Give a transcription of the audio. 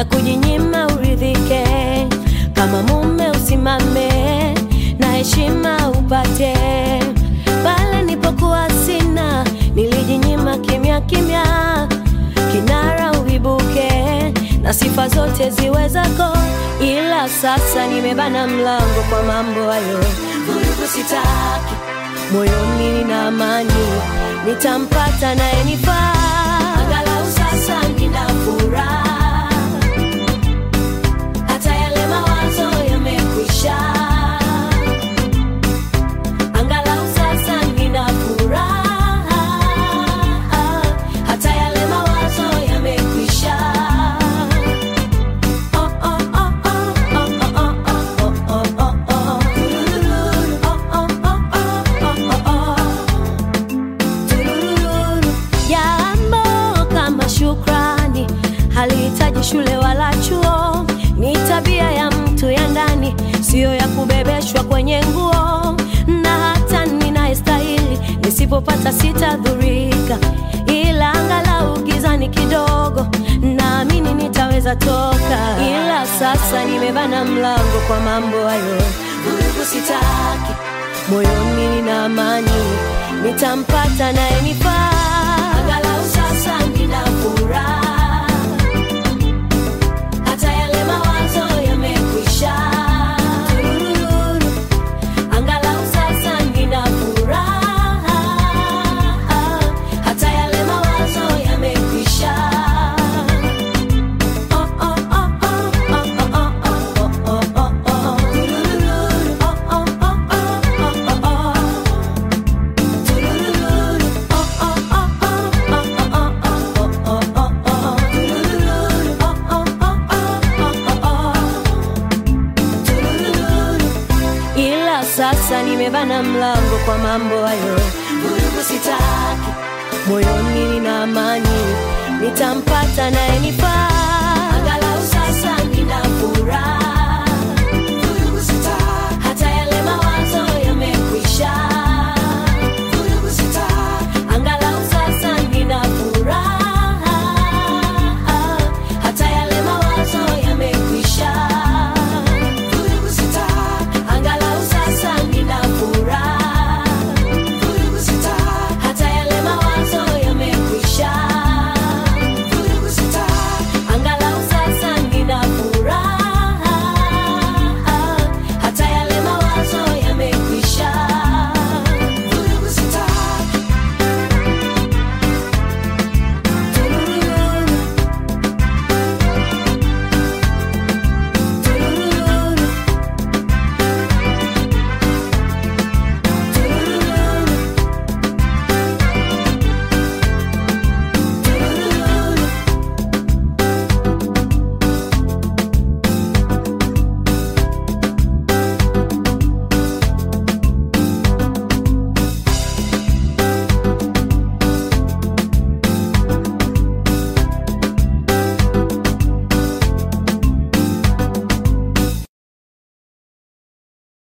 na kujinyima uridhike. Kama mume usimame na heshima upate. Pale nipokuwa sina, nilijinyima kimya kimya, kinara uibuke na sifa zote ziwe zako, ila sasa nimebana mlango kwa mambo hayo. Vurugu sitaki moyoni, nina amani, nitampata naye nifaa, angalau sasa nina furaha, hata yale mawazo yamekwisha. Angalau sasa nina furaha, hata yale mawazo yamekwisha. Oh, oh, oh, oh, oh, oh, oh, oh, oh, oh, oh. Turururu. Oh, oh, oh, oh, oh, oh, oh. Turururu. Jambo kama shukrani halihitaji shule wala chuo, ni tabia ya mtu ya ndani, siyo ya kubebeshwa kwenye nguo. Na hata ninayestahili nisipopata sitadhurika, ila angalau gizani kidogo, naamini nitaweza toka. Ila sasa nimebana mlango kwa mambo hayo, vurugu sitaki moyoni nina amani, nitampata naye nifaa, angalau sasa nina furaha, hata yale mawazo yamekwisha. Turururu. Angalau sasa nina furaha, hata yale mawazo yamekwisha. Oh, oh, oh, oh, oh, oh, oh, oh, oh, oh. Turururu. Oh, oh, oh, oh, oh, oh, oh. Turururu. Oh, oh, oh, oh, oh, oh, oh, oh, oh, oh. Turururu. Oh, oh, oh, oh, oh, oh, oh. Turururu. Ila sasa nimebana mlango kwa mambo hayo, vurugu sitaki, moyoni nina amani, nitampata naye nifaa, angalau sasa nina furaha